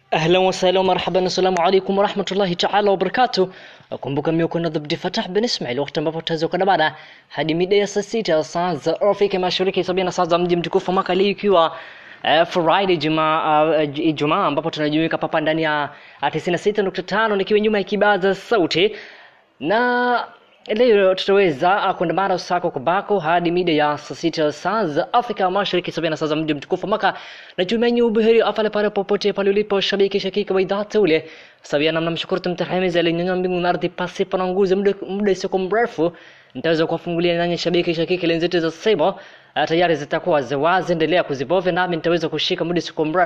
Ahlan wasahlan marhaban, assalamu alaikum warahmatullahi taala wabarakatuh. Kumbuka mimi uko na Abdi Fatah bin Ismail, wakati ambapo tutaweza kwenda baada hadi mida ya saa sita saa za Afrika Mashariki, sabini na saa za mji mtukufu Maka, leo ikiwa uh, Friday Jumaa uh, Ijumaa ambapo tunajumuika papa ndani ya uh, 96.5 nikiwa nyuma ya kibaza sauti na leo tutaweza uh, kuandamana usako kwa bako hadi mida ya saa sita saa za Afrika Mashariki, sabini na saa za mji mtukufu Maka. Natumai ubuheri afale pale popote pale ulipo, shabiki shakiki wa idhaa teule sabia, namna mshukuru tumtahimiza alinyanyua mbingu na ardhi pasipo na nguzo, muda muda sio mrefu nitaweza kuwafungulia nanyi shabiki shakiki lenzetu za Sebo uh, tayari zitakuwa zawazi, endelea kuzibovya nami nitaweza kushika muda sio mrefu